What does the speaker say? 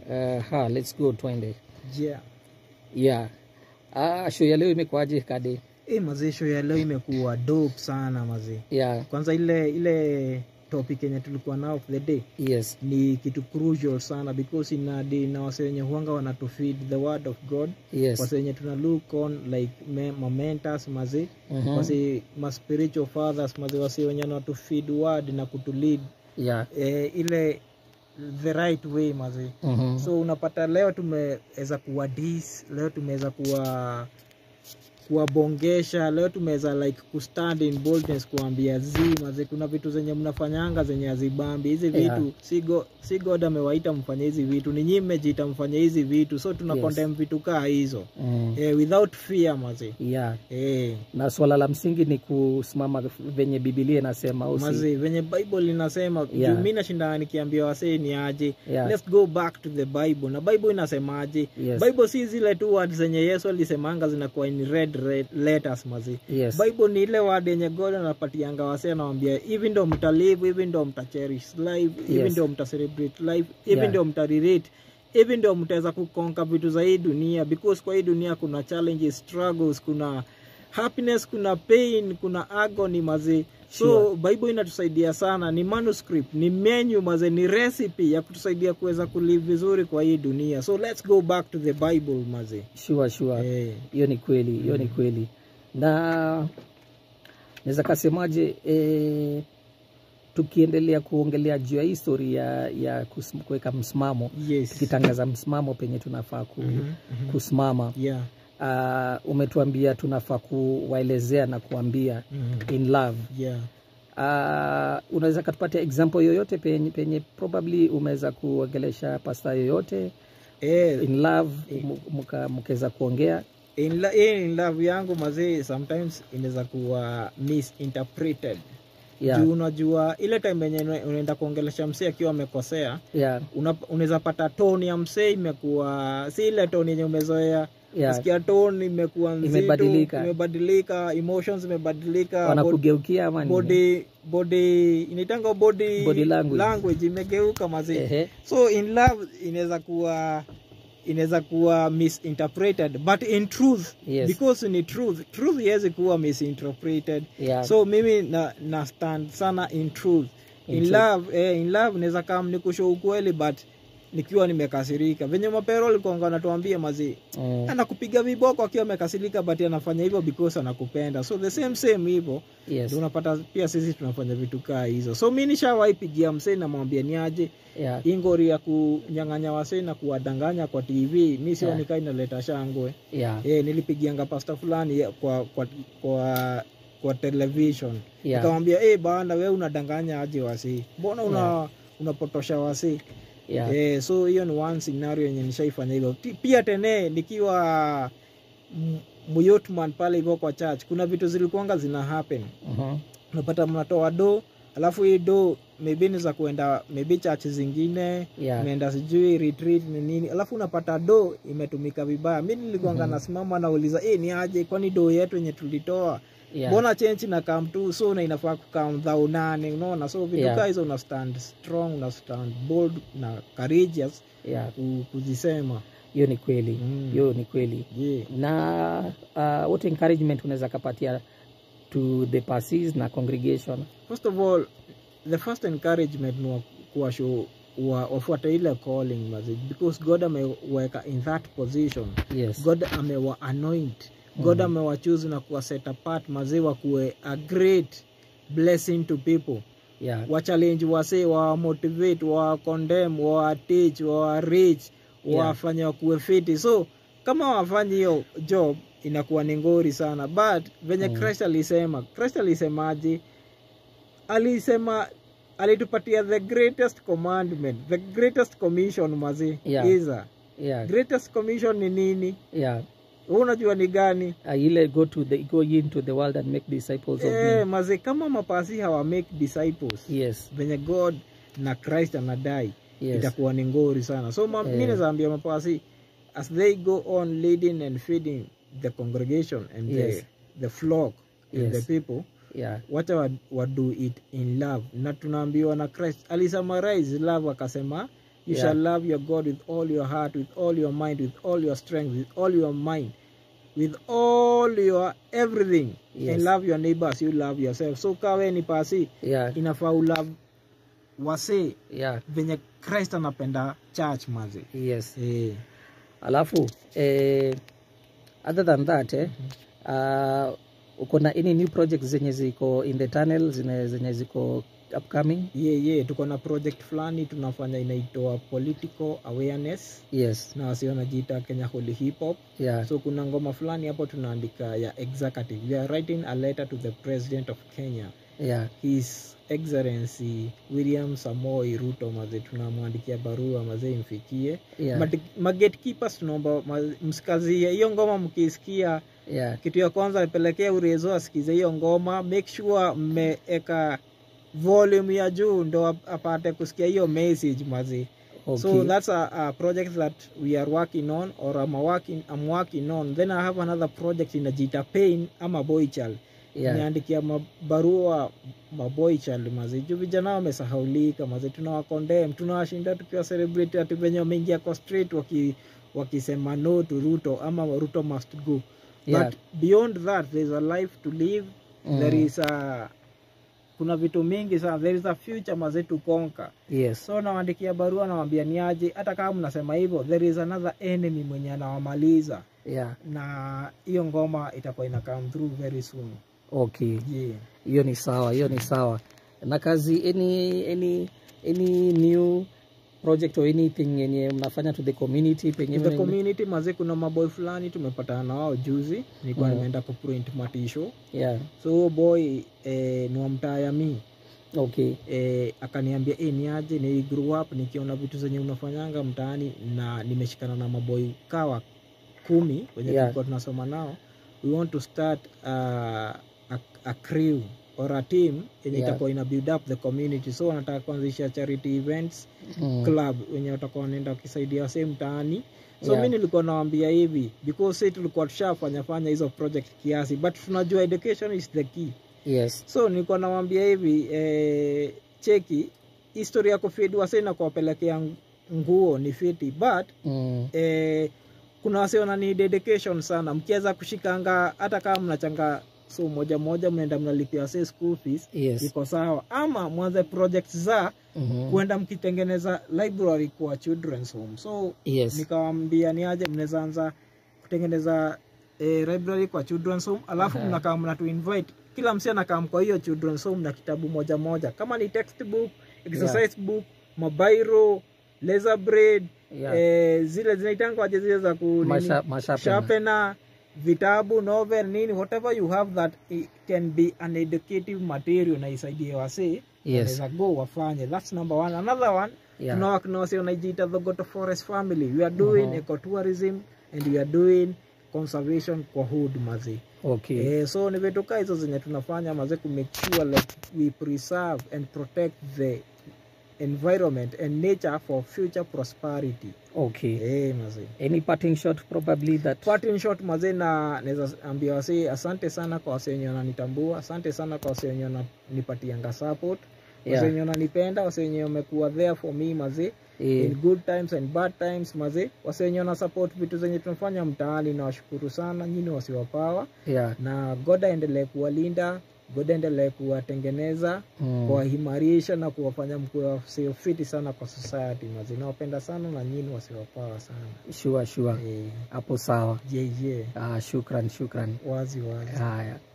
Uh, ha, let's go twende. yeah. Yeah. Ah, show ya leo imekuaje kade? E, mazee show ya leo imekuwa dope sana mazee Yeah. kwanza ile ile topic yenye tulikuwa nao for the day Yes. ni kitu crucial sana because inadi na wase wenye huanga wanatufeed the word of god Yes. wase wenye tuna look on like me, mamentors maze Mhm. wase ma spiritual fathers maze wase wenye wanatufeed word na kutulead Yeah. eh, ile the right way maze Mhm. so unapata leo tumeweza kuwa dis leo tumeweza kuwa kuwabongesha leo tumeweza like kustand in boldness kuambia zi maze kuna vitu zenye mnafanyanga zenye azibambi hizi vitu Yeah. si, go, si god amewaita mfanye hizi vitu ni nyii mmejiita mfanye hizi vitu so tuna Yes. condemn vitu kaa hizo Mm. eh, without fear maze Yeah. eh, Na swala la msingi ni kusimama venye Biblia inasema au si? maze venye bible inasema Yeah. juu mi nashinda nikiambia wasee ni aje Yeah. let's go back to the bible na bible inasemaje Yes. bible si zile tu word zenye yesu alisemanga zinakuwa in red, red letters mazi Yes. bible ni ile word yenye god anapatianga wasee anawambia hivi ndo mtalive hivi ndo mtacherish life hivi Yes. ndo mtacelebrate life hivi Yeah. ndio mtarirate hivi ndio mtaweza kukonka vitu za hii dunia because kwa hii dunia kuna challenges struggles kuna happiness kuna pain kuna agony mazi so Sure. bible inatusaidia sana ni manuscript ni menu maze ni recipe ya kutusaidia kuweza kulive vizuri kwa hii dunia so let's go back to the bible maze Sure, sure. Eh, hiyo ni kweli hiyo ni kweli na naweza kasemaje e, tukiendelea kuongelea juu ya histori ya, ya kus- kuweka msimamo yes tukitangaza msimamo penye tunafaa ku, Mhm, mhm. kusimama yeah uh, umetuambia tunafaa kuwaelezea na kuambia Mhm. in love yeah uh, unaweza katupatia example yoyote penye, penye probably umeweza kuongelesha pasta yoyote eh, in love mkaweza kuongea in, la, eh, in love yangu mazee sometimes inaweza kuwa misinterpreted yeah, juu unajua ile time yenye una- unaenda kuongelesha msee akiwa amekosea yeah, una- unaweza pata toni ya msee imekuwa si ile toni yenye umezoea yeah. sikia toni imekuwa nzito Imebadilika. imebadilika emotions imebadilika bod- wanakugeukia ama nini? body body inaitanga body, Body language. imegeuka mazee Ehe, so in love inaweza kuwa inaweza kuwa misinterpreted but in truth Yes. because ni truth truth iwezi kuwa misinterpreted yeah, so mimi na, na stand sana in truth In in, truth. love eh, in love naweza kam nikusho ukweli but nikiwa nimekasirika venye mapero alikuanga anatuambia mazi mm, anakupiga viboko akiwa amekasirika but anafanya hivyo because anakupenda so the same same hivyo yes, ndio unapata pia sisi tunafanya vitu kaa hizo so mi nishawahi pigia msee namwambia ni aje yeah, hii ngori ya kunyang'anya wasee na kuwadanganya kwa tv mi sioni Yeah. kaa inaleta shangwe yeah, e, nilipigianga pasta fulani ya- kwa kwa kwa, kwa television yeah, nikamwambia hey, bana we unadanganya aje wasee mbona una Yeah. unapotosha wasee yeah, Eh, so hiyo ni one scenario yenye nishaifanya hivyo Ti- pia tene nikiwa m- myotman pale hivyo kwa church kuna vitu zilikuanga zina happen mhm, unapata mnatoa do alafu hii do maybe ni za kuenda maybe church zingine yeah, imeenda sijui retreat ni nini alafu unapata do imetumika vibaya mi nilikuanga Mhm. nasimama nauliza e, ni aje kwani do yetu yenye tulitoa yeah, mbona chenchi na kam tu so na inafaa kukam dhau nane unaona so vitu Yeah. kaa hizo una stand strong una stand bold na courageous yeah. ku- kuzisema hiyo ni kweli Mm. hiyo ni kweli yeah. na uh, what encouragement unaweza kapatia to the pastors na congregation first of all the first encouragement ni wa- kuwasho wa- wafuate ile calling mazi because god ameweka in that position yes god amewa anoint god Mhm. amewachuzi na kuwa set apart mazee wakuwe a great blessing to people yeah wachallenge wasee wawamotivate wawacondem wawateach wawarich Yeah. wawafanye wakuwe fiti so kama wafanyi hiyo job inakuwa ni ngori sana but venye Mm. christ alisema christ alisemaje alisema alitupatia the greatest commandment the greatest commission mazi Yeah. iza yeah greatest commission ni nini yeah Wewe unajua ni gani uh, ile go to the go ye into the world and make disciples of eh, me mazi kama mapasi hawa make disciples yes venye god na christ anadai yes itakuwa ni ngori sana so ma, Eh. mi nazaambia mapasi as they go on leading and feeding the congregation and Yes. the, the flock and Yes. the people yeah wacha wa- wado it in love na tunaambiwa na christ alisamarize love akasema you Yeah. shall love your god with all your heart with all your mind with all your strength with all your mind with all your everything Yes. and love your neighbors you love yourself so kawe ni pasi yeah inafaa ulove wasee yeah venye christ anapenda church mazi yes eh. alafu eh, other than that eh, uh, uko na any new projects zenye ziko in the tunnel zenye, zenye ziko upcoming ye ye tuko na project fulani tunafanya inaitwa political awareness yes na wasi wanajiita kenya holy hip hop yeah so kuna ngoma fulani hapo tunaandika ya executive we are writing a letter to the president of kenya yeah his excellency william samoi ruto maze tunamwandikia barua maze imfikie yeah Mati- magetkeepers tunaomba ma- msikazie hiyo ngoma mkisikia yeah kitu ya kwanza pelekea urezo asikize hiyo ngoma make sure mmeeka volume ya juu ndo ap- apate kusikia hiyo message mazi okay so that's a, a project that we are working on or I'm working, I'm working on then I have another project inajiita pain ama boy child yeah niandikia mabarua maboy child mazi juu vijana wamesahaulika mazi tunawakondem tunawashinda tukiwa celebrate ati venye wameingia kwa street waki wakisema no to ruto ama ruto must go Yeah. but beyond that there is a life to live Mm. there is a kuna vitu mingi sana there is a future maze to conquer yes so nawaandikia barua nawambia niaje hata kama mnasema hivyo there is another enemy mwenye anawamaliza yeah na hiyo ngoma itakuwa ina come through very soon okay yeah. hiyo ni sawa hiyo ni sawa na kazi any any any new project or anything yenye mnafanya to the community penye In the mna- community maze kuna maboy fulani tumepatana na wao juzi nilikuwa Mm. nimeenda kuprint matisho yeah so huyo boy eh, ni wa mtaa ya mi okay eh, akaniambia e, niaje ni grew up nikiona vitu zenye unafanyanga mtaani na nimeshikana na maboy kawa kumi wenye Yeah. tulikuwa tunasoma nao we want to start uh, a, a crew or a team yenye Yeah. itakuwa ina build up the community so wanataka kuanzisha charity events mm. club wenye watakuwa wanaenda wakisaidia wasee mtaani so Yeah. mi nilikuwa nawambia hivi because si tulikuwa tushafanya fanya hizo project kiasi but tunajua education is the key yes so nilikuwa nawambia hivi eh, cheki histori ya kufidi wase na kuwapelekea ng- nguo ni fiti but mm. eh, kuna wase wanani dedication sana mkiweza kushikanga hata kama mnachanga so moja moja mnaenda mnalipia wase school fees yes iko sawa ama mwanze project za mm-hmm. kuenda mkitengeneza library kwa children's home so yes nikawambia ni aje mnaweza anza kutengeneza eh, library kwa children's home alafu Aha. mnakaa mnatu invite kila msi anakam kwa hiyo children's home na kitabu moja moja kama ni textbook exercise book mabairo laser braid yeah. eh, zile zinaitangwaje zile za ku nini? Masha, mashapena. sharpener vitabu novel nini whatever you have that it can be an educative material na isaidie wasee yes wanaweza go wafanye that's number one another one yeah. tuna work na wase wanajiita the Goto Forest family we are doing Mhm. ecotourism and we are doing conservation kwa hood mazi okay eh, so ni vitu kaa hizo zenye tunafanya maze ku make sure like we preserve and protect the environment and nature for future prosperity okay eh, mazi any parting shot probably that Part in short maze na naweza ambia wase asante sana kwa wase wenye wananitambua asante sana kwa wase wenye wananipatianga support wase yeah. wenye wananipenda wase wenye wamekuwa there for me maze eh, in good times and bad times maze wase wenye wana support vitu zenye tunafanya mtaani na washukuru sana nyini wasiwapawa yeah. na god aendelee kuwalinda god aendelee kuwatengeneza mm. kuwaimarisha na kuwafanya mkuwe wasio fiti sana kwa society maze nawapenda sana na nyini wasiwapawa sana sure sure eh, hapo sawa yeah, yeah. ah, shukran shukran wazi wazi haya